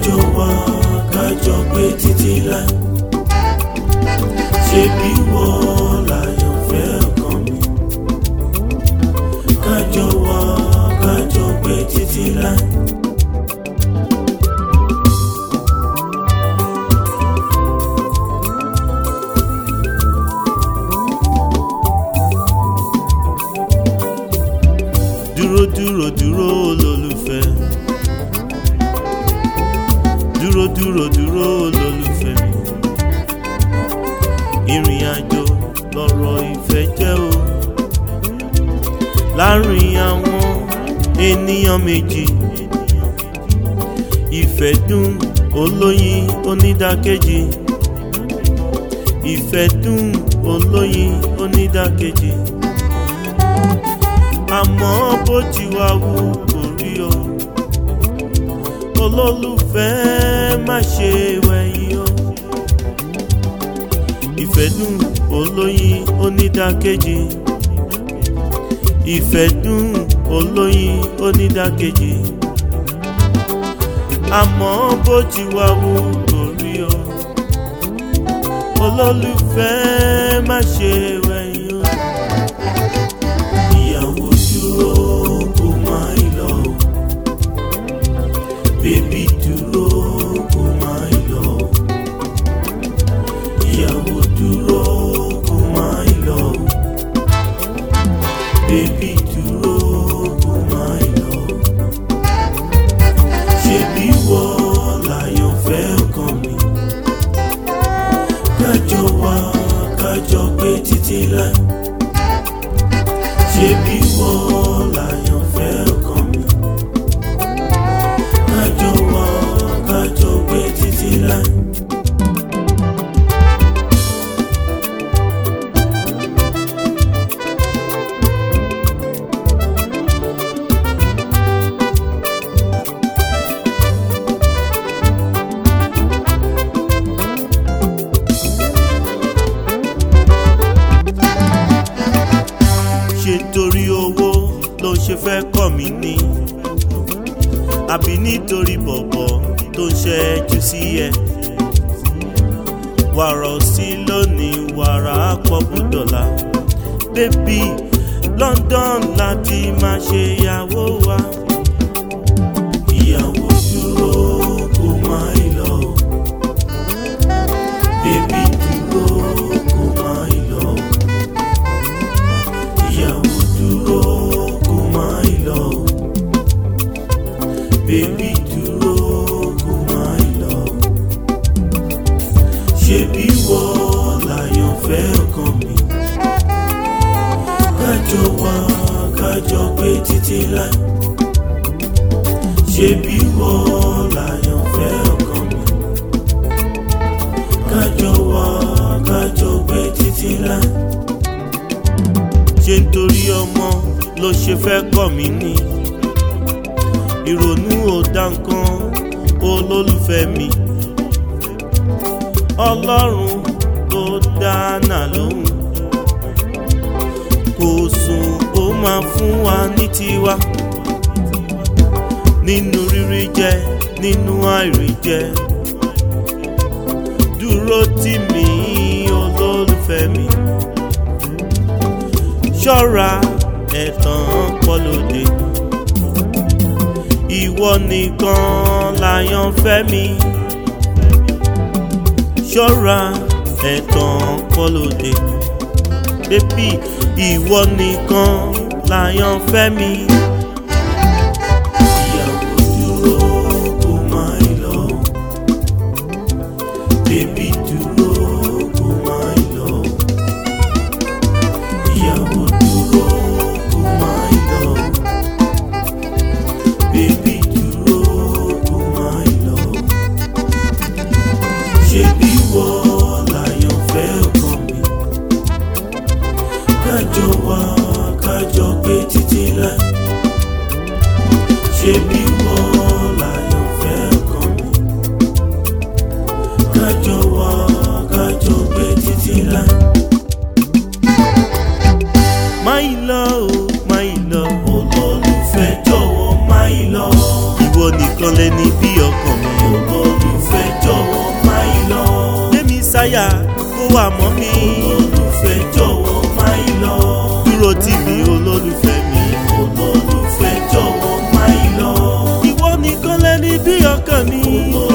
kájọ wá kájọ gbé títí láì ṣe bí wọ́n láyọ̀fẹ́ ọkàn mi kájọ wá kájọ gbé títí láì. dúró dúró dúró olólùfẹ́ dúró dúró dúró olólùfẹ́ mi ìrìn àjò lọ̀rọ̀ ìfẹ́ jẹ́ o láàrin àwọn ènìyàn méjì ìfẹ́ dùn olóyin onídàkejì ìfẹ́ dùn olóyin onídàkejì àmọ́ bó ti wá wù kò rí o olólùfẹ́ má ṣe wẹ̀yìn o ìfẹ́ dùn olóyin onídàkejì ìfẹ́ dùn olóyin onídàkejì àmọ́ bó ti wá wù kò rí o olólùfẹ́ má ṣe wẹ̀yìn o ìyàwó dúró kó má lọ bébí dúró kó má lọ ìyàwó dúró kó má lọ bébí dúró kó má lọ ṣebí wọ́n láyọ̀fẹ́ ọkàn mi kájọ wá kájọ gbé títí láì ṣebí wọ́n láyọ̀fẹ́ ọkàn mi kájọ wá kájọ gbé títí láì. ṣe torí owó ló ṣe fẹ́ kọ̀ mí ní àbí nítorí bọ̀bọ̀ tó ń ṣẹ́jú sí ẹ wàrà òsì lónìí wàrà pọ̀ bùdọ̀là bébí London láti máa ṣe ìyàwó wa ìyàwó dúró kó má lọ bébí dúró kó má lọ ìyàwó dúró kó má lọ bébí dúró kó má lọ ṣebí wọ́n láyọ̀fẹ́ ọkàn mi kájọ wá kájọ gbé títí láì ṣebí wọ́n láyọ̀fẹ́ ọkàn mi kájọ wá kájọ gbé títí láì ṣe nítorí ọmọ ló ṣe fẹ́ kọ̀ mí ní ìrònú ò dá nǹkan olólùfẹ́ mi ọlọ́run tó dáná lóhùn kò sùn ó máa fún wa ní tiwa nínú rírí jẹ nínú àìrí jẹ dúró tì mí olólùfẹ́ mi ṣọ́ra ẹ̀tàn pọ́lódé ìwọ nìkan láyàn fẹ́ mi ṣọ́ra ẹ̀tàn pọ́lódé bébí ìwọ nìkan láyàn fẹ́ mi. ìyàwó dúró kó má lọ bébí dúró kó má lọ ìyàwó dúró kó má lọ bébí dúró kó má lọ ṣebí wọ́n láyọ̀fẹ́ ọkàn mi kájọ wá kájọ gbé títí láì ṣebí wọ́n láyọ̀fẹ́ ọkàn mi kájọ wá kájọ gbé títí láì. máì lọ o máì lọ olólùfẹ́ jọ̀wọ́ máì lọ. ìwọ ìwọ nìkan lẹni bí ọkàn mi. olólùfẹ́ jọ̀wọ́ má ì lọ. Gbémi sáyà kó wà mọ́ mi. olólùfẹ́ jọ̀wọ́ má ì lọ. Dúró tì mí olólùfẹ́ mi. olólùfẹ́ jọ̀wọ́ má ì lọ. Ìwọ nìkan lẹni bí ọkàn mi.